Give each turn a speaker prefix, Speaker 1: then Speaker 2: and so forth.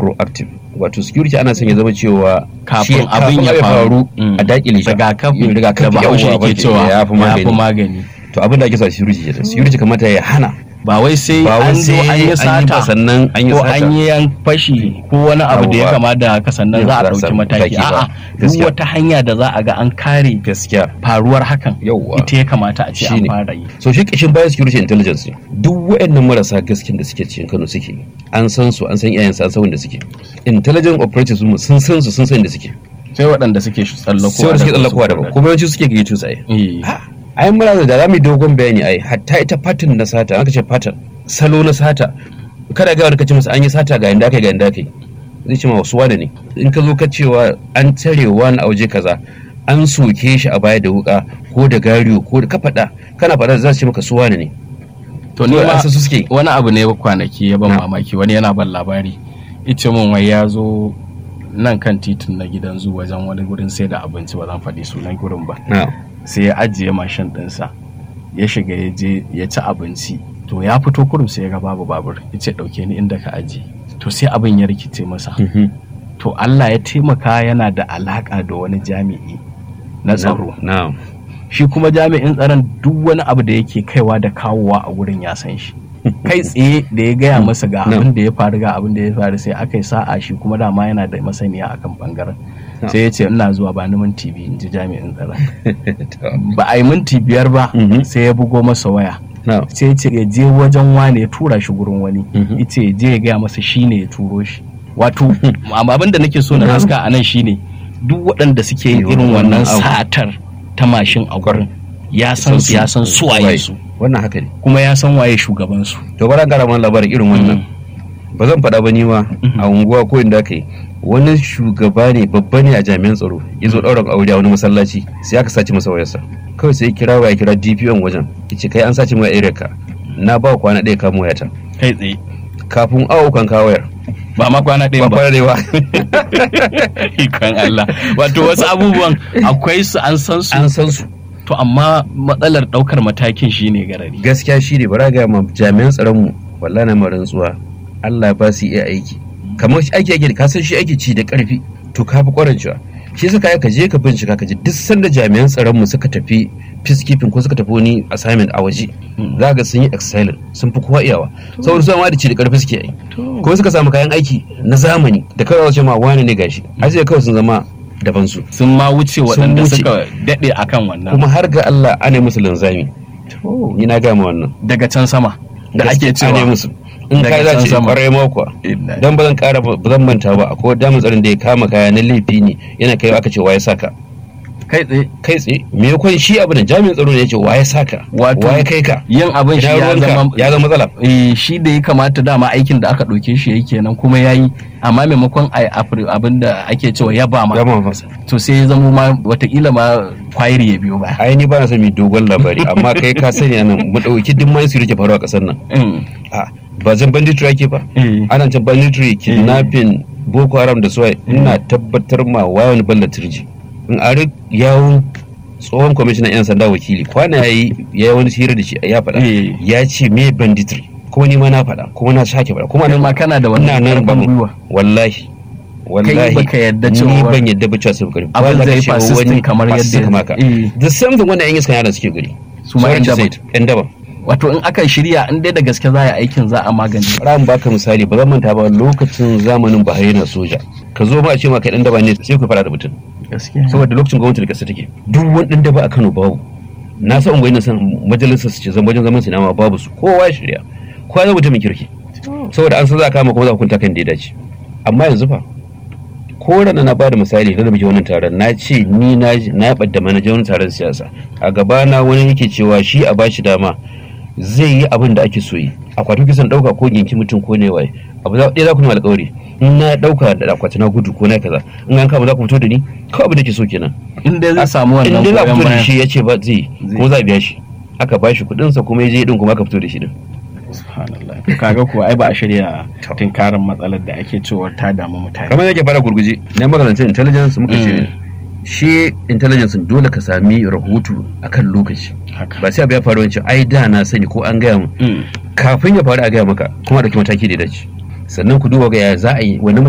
Speaker 1: proactive wato security ana son ya zama cewa
Speaker 2: Kafin
Speaker 1: shi-
Speaker 2: abin ya faru. Mm.
Speaker 1: a dakile shi
Speaker 2: rigakafi
Speaker 1: Yin
Speaker 2: da bahaushe
Speaker 1: yawwa,
Speaker 2: yake cewa
Speaker 1: ya fi magani
Speaker 2: magani
Speaker 1: to abin da ake sa security kenan security kamata ya hana
Speaker 2: ba wai sai
Speaker 1: ba wai
Speaker 2: an zo
Speaker 1: sai
Speaker 2: an yi
Speaker 1: ba
Speaker 2: sata
Speaker 1: sannan an yi
Speaker 2: ko
Speaker 1: sata
Speaker 2: an yi yan fashi ko wani abu da ya
Speaker 1: Yawwa.
Speaker 2: kama da haka sannan za a
Speaker 1: Za a
Speaker 2: ɗauki
Speaker 1: samu
Speaker 2: mataki
Speaker 1: mataki ba.
Speaker 2: a'a duk
Speaker 1: Gaskiya.
Speaker 2: wata hanya da za a ga an kare
Speaker 1: gaskiya
Speaker 2: faruwar hakan
Speaker 1: Yawwa.
Speaker 2: ita ya kamata a ce an
Speaker 1: Shine.
Speaker 2: fara yi
Speaker 1: so shi kashin bayan security intelligence ne duk waɗannan marasa gaskin da suke cikin Kano suke an san su an san iyayen su an san wanda suke intelligent operatives mu sun san su sun san inda suke
Speaker 2: sai waɗanda suke tsallakowa
Speaker 1: sai wanda suke tsallakowa
Speaker 2: da
Speaker 1: daban kuma yawanci suke gayyato su ai
Speaker 2: Eh.
Speaker 1: ai muna da za mu yi dogon bayani ai hatta ita pattern na sata aka ce pattern salo na sata kada ga wani kace masa an yi sata ga inda aka yi ga inda aka yi zai ce ma wasu wane ne in ka zo ka cewa an tare wani a waje kaza an soke shi a baya da wuka ko da gariyo ko da ka faɗa kana faɗa za su ce maka su wane ne
Speaker 2: to ni
Speaker 1: Kawai
Speaker 2: ma
Speaker 1: an san su suke
Speaker 2: wani abu ne kwanaki ya ban
Speaker 1: Na.
Speaker 2: mamaki wani yana ban labari ice mun wai ya zo nan kan titin na gidan zu wajen wani gurin sai da abinci ba zan faɗi sunan gurin ba
Speaker 1: na
Speaker 2: sai ya ajiye mashin ɗinsa ya shiga ya je ya ci abinci to ya fito kurum sai ya ga babu babur ya ce ɗauke ni inda ka ajiye to sai abin ya rikice masa to Allah ya taimaka yana da alaƙa da wani jami'i na tsaro
Speaker 1: na
Speaker 2: shi kuma jami'in tsaron duk wani abu da yake kaiwa da kawowa a gurin ya san shi kai tsaye da ya gaya masa ga
Speaker 1: No.
Speaker 2: abin da ya faru ga abin da ya faru sai aka yi sa'a shi kuma dama yana da masaniya akan bangaren
Speaker 1: No.
Speaker 2: sai ya ce ina zuwa ba ni minti biyu in ji jami'in tsaron ba a yi minti biyar ba
Speaker 1: Mhm.
Speaker 2: sai ya bugo masa waya
Speaker 1: na
Speaker 2: sai ya ce ya je wajen wane ya tura shi gurin wani
Speaker 1: Mhm.
Speaker 2: ita ya je ya gaya masa shi ne ya turo shi wato amma abin da nake so na
Speaker 1: Mhm.
Speaker 2: haska a nan shine duk waɗanda suke yin
Speaker 1: Irin
Speaker 2: irin
Speaker 1: wannan
Speaker 2: wannan
Speaker 1: abu.
Speaker 2: satar ta mashin a gurin ya san su ya san su waye su
Speaker 1: wannan haka ne
Speaker 2: kuma ya san waye shugaban su
Speaker 1: to bara gara mana labarin irin wannan ba zan faɗa ba ni ma a unguwa ko inda aka yi wani shugaba ne babba ne a jami'an tsaro ya zo ɗaurin aure a wani masallaci sai aka sace masa wayarsa kawai sai ya kira waya kira DPO wajen ya ce kai an sace min area ka na ba kwana ɗaya kamo wayata
Speaker 2: kai tsaye
Speaker 1: kafin awo kan kawo wayar
Speaker 2: ba ma kwana
Speaker 1: ba
Speaker 2: ɗaya ba
Speaker 1: kwana ɗaya ba
Speaker 2: ikon Allah wato wasu abubuwan akwai su an san su
Speaker 1: an san su
Speaker 2: to amma matsalar ɗaukar matakin shine garari
Speaker 1: gaskiya shi ne bara ga ma jami'an tsaron mu wallahi na ma rantsuwa Allah ba su iya aiki kamar shi aiki ake ka san shi aiki ci da karfi to ka fi kwarancewa shi yasa kai ka je ka bincika ka ji duk sanda jami'an tsaron mu suka tafi peacekeeping ko suka tafi wani assignment a waje za ga sun yi excellent sun fi kowa iyawa saboda su ma da ci da karfi suke yi kuma suka samu kayan aiki na zamani da kawai ce ma wani ne gashi har sai kawai sun zama daban su
Speaker 2: sun ma wuce waɗanda
Speaker 1: wuce.
Speaker 2: suka daɗe akan wannan
Speaker 1: kuma har ga Allah ana yi musu linzami ni na gama wannan
Speaker 2: daga can sama da ake
Speaker 1: Gaskiya ne
Speaker 2: cewa
Speaker 1: musu in
Speaker 2: Daga
Speaker 1: kai za
Speaker 2: can
Speaker 1: ce
Speaker 2: sama.
Speaker 1: kwarai ma kuwa
Speaker 2: Inna
Speaker 1: dan ba zan kara ba zan manta ba akwai damin tsarin da ya kama kaya na laifi ne yana kai aka ce waye saka
Speaker 2: kai tsaye
Speaker 1: kai tsaye me yakon shi abu da jami'in tsaro ne ya ce waye saka
Speaker 2: Wato,
Speaker 1: waye kai ka
Speaker 2: yin abin shi
Speaker 1: Ina
Speaker 2: ya
Speaker 1: ruwanka?
Speaker 2: zama
Speaker 1: ya zama matsala
Speaker 2: eh, shi da ya kamata dama aikin da aka ɗauke shi yayi kenan kuma ya yi amma maimakon a abin da ake cewa ya ba ma
Speaker 1: gama masa
Speaker 2: to sai ya zama ma watakila ma kwayiri ya biyo ba
Speaker 1: ai ni ba na son mai dogon labari amma kai ka sani anan mu dauki duk man sirri ke faruwa a kasar nan
Speaker 2: Mm,
Speaker 1: a ba zan banditry ake ba
Speaker 2: eh,
Speaker 1: ana can banditry kidnapping boko haram da suwaye ina tabbatar ma wayan balla turji in ari yawun tsohon kwamishinan yan sanda wakili kwana ya yi ya yi wani hira da shi ya faɗa
Speaker 2: Eh.
Speaker 1: ya ce me banditry kuma ni ma na faɗa kuma na sake faɗa kuma
Speaker 2: kai
Speaker 1: nan
Speaker 2: ma kana da
Speaker 1: ina
Speaker 2: wannan
Speaker 1: nan ba
Speaker 2: ƙarfin gwiwa
Speaker 1: wallahi wallahi
Speaker 2: baka yadda
Speaker 1: ni
Speaker 2: cewa-
Speaker 1: ban yadda ba cewa sun gari
Speaker 2: Abin zai persisting kamar yadda ya-
Speaker 1: maka
Speaker 2: Eh.
Speaker 1: the same thing wannan yan iskan yaran suke gari
Speaker 2: Su ma
Speaker 1: Sorry
Speaker 2: yan
Speaker 1: to
Speaker 2: daba.
Speaker 1: say it, yan daba
Speaker 2: wato in aka shirya in dai da gaske za a yi aikin za a magance
Speaker 1: ran baka misali ba zan manta ba lokacin zamanin Buhari na soja ka zo ma a ce ma kai dan daba ne sai ku fara da mutum
Speaker 2: gaskiya
Speaker 1: saboda lokacin gwamnati da kasa take duk wani dan daba a Kano babu na san ungoyi na san majalisar su ce zan wajen zaman sinama babu su kowa ya shirya kowa zai mutumin kirki saboda an san za a kama kuma za a hukunta kan da ya dace amma yanzu fa ko rana na bada misali da muke wannan taron na ce ni na na badda manajan wani taron siyasa a gaba na wani yake cewa shi a bashi dama zai yi abin da ake so yi akwatin kisan dauka ko ginki mutum ko ne waye abu za ɗaya za ku nuna alƙawari in na dauka da akwati na gudu ko na kaza in an kama za ku fito da ni kawai abin da ke so kenan
Speaker 2: in dai zai samu wannan
Speaker 1: in dai za ku
Speaker 2: goyon
Speaker 1: fito da
Speaker 2: bayan
Speaker 1: shi ya ce ba zai kuma za a biya shi aka ba shi kuɗinsa kuma ya je din kuma aka fito da shi din
Speaker 2: subhanallah to kaga kuwa ai ba a shirya
Speaker 1: To.
Speaker 2: tinkarin matsalar da ake cewa ta damu mutane
Speaker 1: kamar yake fara gurguje na magalantar intelligence muka ce shi intelligence dole ka sami rahoto akan lokaci
Speaker 2: haka
Speaker 1: ba sai abu ya faru wancan ai da na sani ko an gaya mu
Speaker 2: Mm.
Speaker 1: kafin ya faru a gaya maka kuma da mataki da ya dace sannan ku duba ga ya za a yi wani